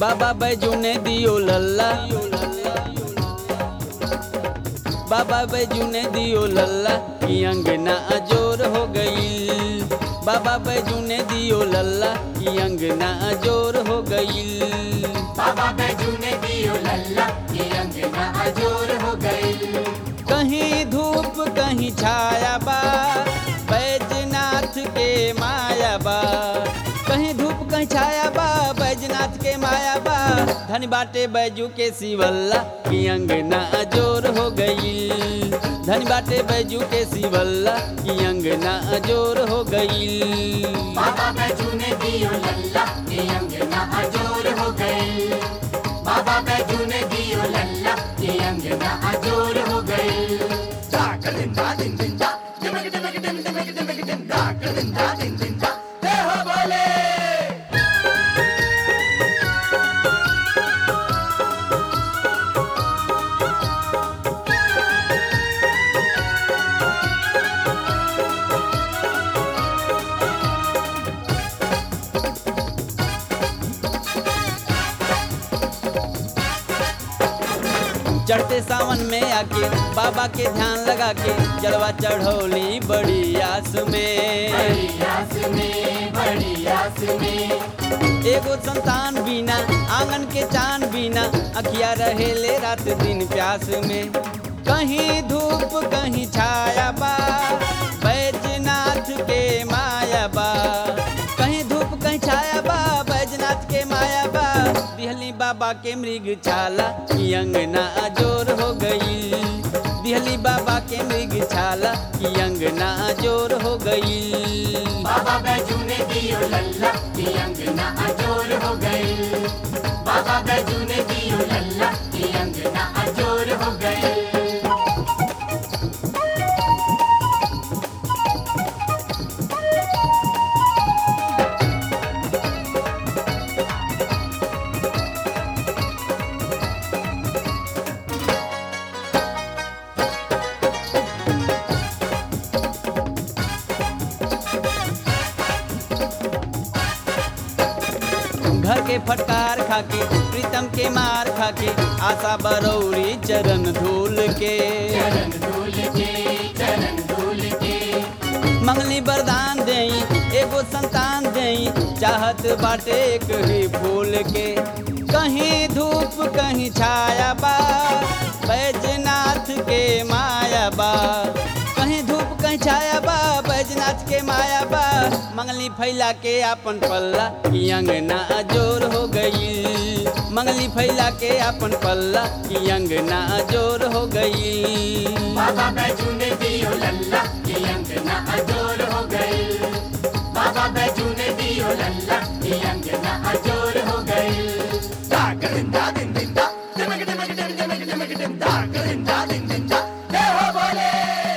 बाबा बैजू ने दियो लल्ला बाबा बैजू ने दियो लल्ला की अंगना अजोर हो गई बाबा बैजू ने दियो लल्ला की अंगना अजोर हो गई बाबा बैजू ने दियो लल्ला ये अंगना अजोर हो गई कहीं धूप कहीं छाया बा बैजनाथ के माया बा कहीं धूप कहीं छाया बा बैजनाथ के माया बा धन बाटे बैजू के शिवल्ला की अंगना अजोर हो गई धन बाटे बैजू के शिवल्ला की अंगना अजोर हो गई बाबा बैजू ने दियो लल्ला ये अंगना अजोर हो गई बाबा बैजू ने दियो लल्ला ये अंगना अजोर हो गई दाकदिंदा दिन दिंदा दिमक दिमक दिम दिमक दिमक दिम दाकदिंदा दिन दिंदा हे हो बोले चढ़ते सावन में आके बाबा के ध्यान लगा के जलवा चढ़ौली बड़ी आस में बड़ी आस में बड़ी आस में एगो संतान बिना आंगन के चांद बिना अखिया रहेले रात दिन प्यास में कहीं धूप कहीं छाया बा बैजनाथ के माया बा कहीं धूप कहीं छाया बा बैजनाथ के माया बा दिहली बाबा के मृग छाला की अंगना अजोर हो गई दिहली बाबा के मृग छाला की अंगना अजोर हो गई बाबा बैजू ने दियो लल्ला ये अंगना अजोर हो गई बाबा बैजू ने दियो लल्ला ये अंगना अजोर हो गई घर के फटकार खाके प्रीतम के मार खाके आशा बरौरी चरण धूल के चरण धूल के चरण धूल के मंगली वरदान देई एगो संतान देई चाहत बाटे एक ही फूल के कहीं धूप कहीं छाया बा बैजनाथ के माया बा कहीं धूप कहीं छाया बा बैजनाथ के माया बा मंगली फैला के अपन पल्ला की अंगना अजोर हो गई मंगली फैला के अपन पल्ला की अंगना अजोर हो गई बाबा बैजू ने दियो लल्ला ये अंगना अजोर हो गई बाबा बैजू ने दियो लल्ला ये अंगना अजोर हो गई दाकदिंदा दिन दिंदा दिमक दिमक दिम दिमक दिमक दिम दाकदिंदा दिन दिंदा हे हो बोले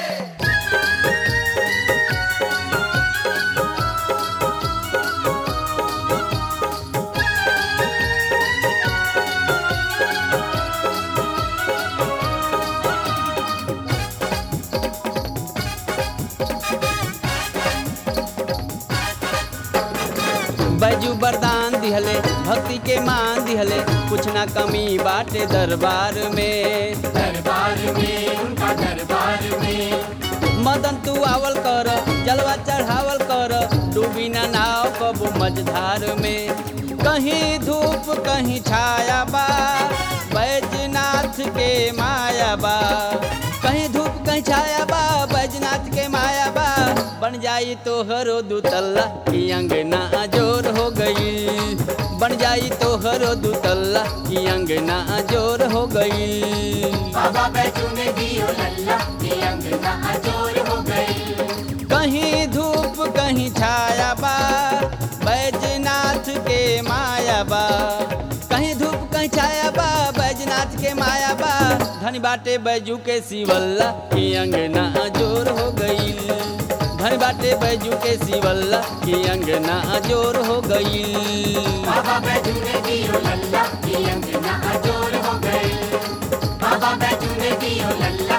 बैजू वरदान दिहले भक्ति के मान दिहले कुछ ना कमी बाटे दरबार में दरबार में उनका दरबार में मदन तू आवल कर जलवा चढ़ावल कर डूबी ना नाव कबू मझधार में कहीं धूप कहीं छाया बा बैजनाथ के माया बा कहीं धूप कहीं छाया बा बैजनाथ के माया बा बन जाई तो हरो दुतल्ला की अंगना अजोर हो गई बन जाई तो हरो दुतल्ला की अंगना अजोर हो गई बाबा बैजू ने दियो लल्ला ये अंगना अजोर हो गई कहीं धूप कहीं छाया बा बैजनाथ के माया बा कहीं धूप कहीं छाया बा बैजनाथ के माया बा धन बाटे बैजू के शिवल्ला की अंगना अजोर हो गई धन बाटे बैजू के शिवल्ला की अंगना अजोर हो गई बाबा बैजू ने दियो लल्ला ये अंगना अजोर हो गई बाबा बैजू ने दियो लल्ला